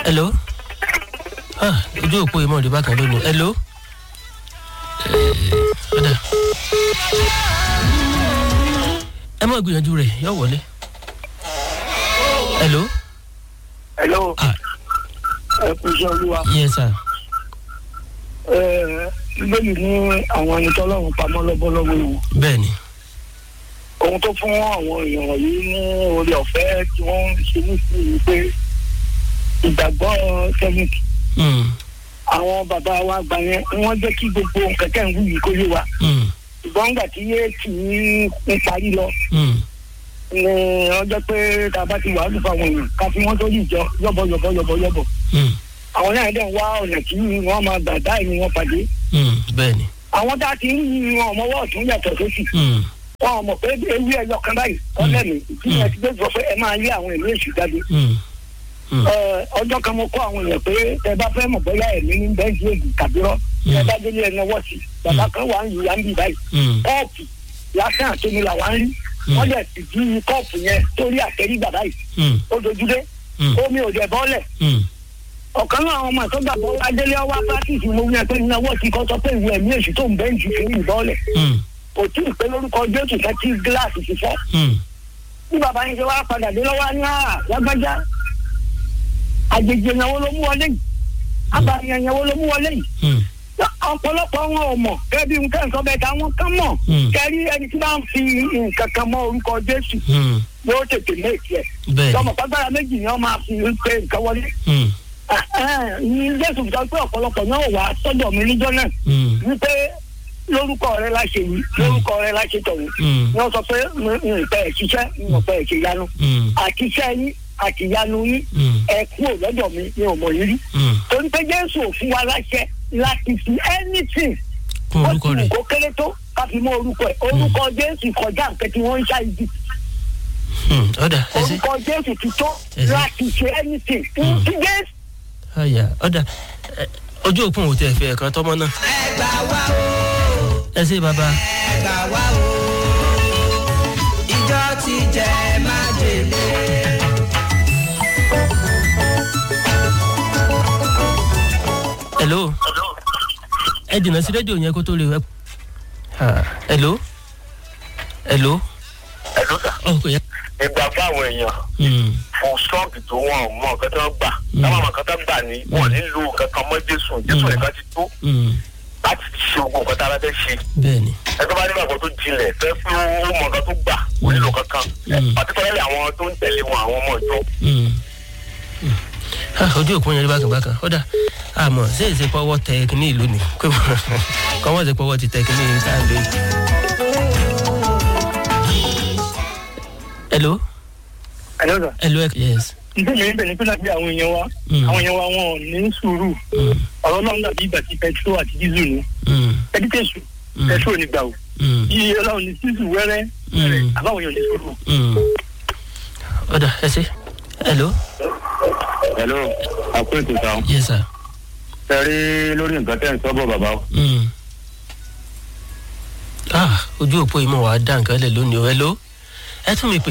hello ah ojú òpó ìmọ̀ òde bákan lónìí hello ọ̀dà ẹ mọ̀ gbìyànjú rẹ̀ yọ wọlé hello hello ah ẹ kú iṣẹ́ olúwa yes sir ẹ bíbélì ní àwọn ẹni tọ́lọ́run pamọ́ lọ́bọ́lọ́bọ́ ìwọ̀n bẹ́ẹ̀ ni ohun tó fún àwọn èèyàn wọ̀nyí ní orí ọ̀fẹ́ tí wọ́n ń ṣe nísìnyí pé ìgbàgbọ́ sẹ́fìtì Mm, àwọn bàbá wa gbà yẹn wọ́n jẹ́ kí gbogbo kẹ̀kẹ́ ń wù yìí kó yé wa mm, ṣùgbọ́n nígbà tí yé tì í ń parí lọ mm, ni wọ́n jẹ́ pé tá a bá ti wàhálù fáwọn èèyàn ká fi wọ́n sórí ìjọ yọ̀bọ̀ yọ̀bọ̀ yọ̀bọ̀ yọ̀bọ̀ mm, àwọn náà dẹ̀ ń wá ọ̀nà tí wọ́n máa gbà dá ẹ̀mí wọn pàdé mm, bẹ́ẹ̀ ni àwọn tá a ti ń yí wọn ọmọwọ́ ọ̀tún yàtọ̀ sósì mm, wọn ò mọ̀ pé ewé ẹyọ kan báyìí ọlẹ́mì ìpínlẹ̀ ti gbé sọ pé ẹ máa lé àwọn ìlú èṣù jáde mm, mm, Ẹ, ọjọ́ kan mo kọ́ àwọn èèyàn pé ẹ bá fẹ́ mọ̀ bóyá ẹ̀mí ní bẹ́ńkì èdè tàbí rọ́ ẹ bá délé ẹ náwó sí bàbá kan wà ń yí ya ń bì báyìí mm, kọ́ọ̀pù lásán àtẹnu là wà ń rí wọ́n dẹ̀ sì di kọ́ọ̀pù yẹn sórí àtẹrígbà báyìí mm, ó dojúdé mm, omi ò dẹ̀ bọ́lẹ̀ mm, ọ̀kan náà àwọn ọmọ àtọ́gbà bọ́ adélé ọwá pátìsì mo yẹ pé náwó sí kọ́ sọ pé ìwé ẹ̀mí èṣù tó ń bẹ́ńkì fún ìbọ́lẹ̀ mm, kò tí ì pé lórúkọ jésù fẹ́ tí gíláàsì ti fọ́ mm, bí bàbá yẹn ṣe wá padà dé lọ́wọ́ ní àá lágbájá àjèjì ìyàwó ló mú wọlé yìí abàmìyàn ìyàwó ló mú wọlé yìí mm, ọ̀pọ̀lọpọ̀ wọn ò mọ̀ kẹ́bí nǹkan nǹkan bẹ́ẹ̀ ta wọn kán mọ̀ Mm. kẹ́rí ẹni tí bá ń fi nǹkan kan mọ orúkọ jésù mm, yóò tètè méjì ẹ̀ bẹ́ẹ̀ tọmọ pàgbára méjì ni wọ́n máa fi pé nǹkan wọlé ni mm, ní jésù sọ pé ọ̀pọ̀lọpọ̀ náà wà sọ́dọ̀ mi níjọ́ náà mm, wípé lórúkọ rẹ la ṣe yìí lórúkọ rẹ la ṣe tọ̀hún mm, wọ́n sọ pé nǹkan ẹ̀ ṣiṣẹ́ nǹkan ẹ̀ ṣe yanu mm, àtiṣẹ́ yín àtìyanu yín mm, ẹ kúrò lọ́dọ̀ mi ní ọmọ yìí rí mm. torí pé jésù ò fún wa láṣẹ láti fi anything kún ó orúkọ ti rẹ̀ wù kó kéré tó ká fi mọ orúkọ ẹ orúkọ jésù kọjá nǹkan tí wọ́n ń ṣá ibi Mm, ọ̀dà ẹ ṣe orúkọ jésù ti tó Ẹ ṣé. láti ṣe anything Mm. kí jésù àyà ọ̀dà ẹ, ojú òpin òtí ẹ̀fẹ̀ ẹ̀kan tọ́mọ náà ẹgbà wá o ẹ ṣe bàbá ẹgbà wá o ìjọ ti jẹ májèlé. hello ẹ dìnnà sí rédíò yẹn kó tó lè wẹ. Ah, hello hello ẹ̀lú sà. ọ̀ kò yẹ. ìgbà fáwọn èèyàn Mm, fún sọ́ọ̀kì tó wọn mọ nǹkan tó ń gbà táwọn ọmọ kan tó ń gbà ní wọn nílò nǹkan kan mọ́ jésù jésù Mm. nìkan ti tó mm, láti ṣe ogun nǹkan tá a bá fẹ́ ṣe bẹ́ẹ̀ ni ẹgbẹ́ bá nígbà kan tó jinlẹ̀ fẹ́ pé ó mọ nǹkan tó gbà kò nílò kankan Mm. pàtíkọ́lẹ́lẹ̀ àwọn tó ń tẹ̀lé wọn àwọn ọmọ ìjọ Mm, mm. Ah, ojú òpin yẹn rí bákan bákan ọ̀dà àmọ́ ṣé èsì pọ́wọ́ tẹ kínní ìlú ni pé kọ́ wọ́n ti pọ́wọ́ ti tẹ kínní ìlú sáà lóyún. hello ẹlọ́dà hello ẹ- yes. nítorí mi bẹ̀rẹ̀ pé láti àwọn èèyàn wa Mm. àwọn èèyàn wa wọn ò ní sùúrù Mm, ọ̀rọ̀ náà dàbí ìgbà tí pẹtrol àti dísù ní mm, ẹdítẹ̀sù Mm. pẹtrol ní gbà o mm, yíyí ọlọ́run ní dísù wẹ́rẹ́ wẹ́rẹ́ Mm. àbáwọn èèyàn ní sùúrù. mm. ọ̀dà ẹ ṣe hello hello àpètè sáà yes sir. ẹ rí lórí nǹkan tẹ́ ń sọ́bọ̀ bàbá o. Mm. ah ojú òpó yìí mọ̀ wá dá nǹkan lẹ̀ lónìí o hello ẹ tún mi pè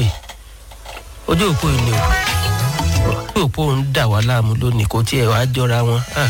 ojú òpó yìí ni o ojú òpó ń dà wá láàmú lónìí kò tiẹ̀ wá jọra wọn. Ah.